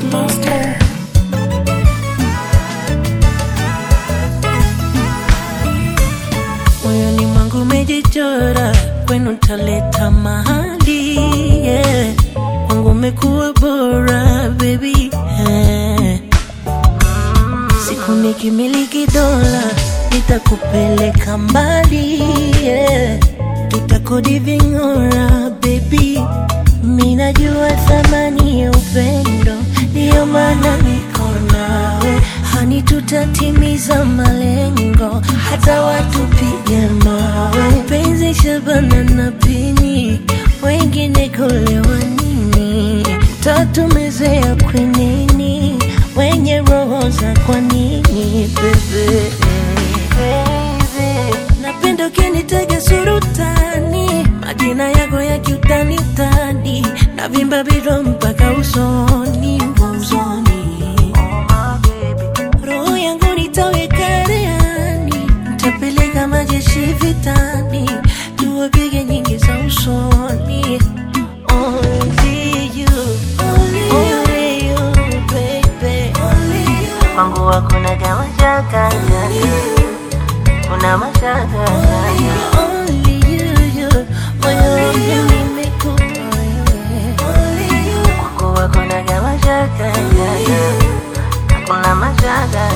Monster. moyoni mwangu umejichora, kwenu taleta mahali yeah. Kwangu umekuwa bora baby yeah. Siku nikimiliki dola nitakupeleka mbali yeah. Tutakodi ving'ora baby, minajua thamani ya upendo, ndiyo maana niko nawe hani, tutatimiza malengo hata watupige mawe. Penzi Shabana na Pini, wengine kulewa nini? Tatumezea kwenini, wenye roho za kwa nini bebe Napenda ukinitega surutani, majina yako ya kiutani utani, na vimba biro mpaka usoni usoni. Roho yangu nitaweka reani, nitapeleka majeshi vitani, tuwapige nyingi za usoni. Only you, only you, baby. Kwangu hakuna kama shaka kuna mashaka Only you, you, moyo wangu nimekupa wewe. Kwako hakuna kama shaka kuna mashaka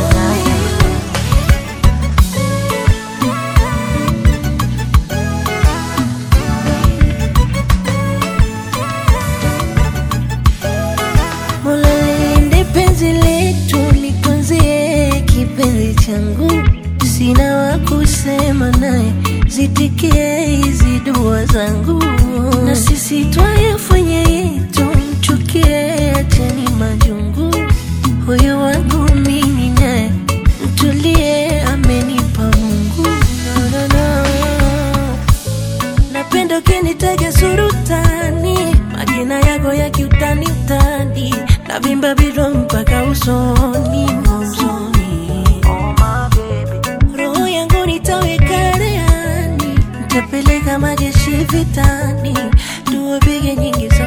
Mola lilinde penzi letu, nitunzie kipenzi changu, sina wa kusema naye, zitikie hizi dua zangu, na sisi twayafanya yetu, mchukie, acheni majungu, huyo wangu mimi naye, mtulie, amenipa Mungu no, no, no. Napenda ukinitaja surutani, majina yako ya kiutani utani, na vimba biro mpaka usoni usoni. Roho yangu nitaweka reani, nitapeleka majeshi vitani, tuwapige nyingi za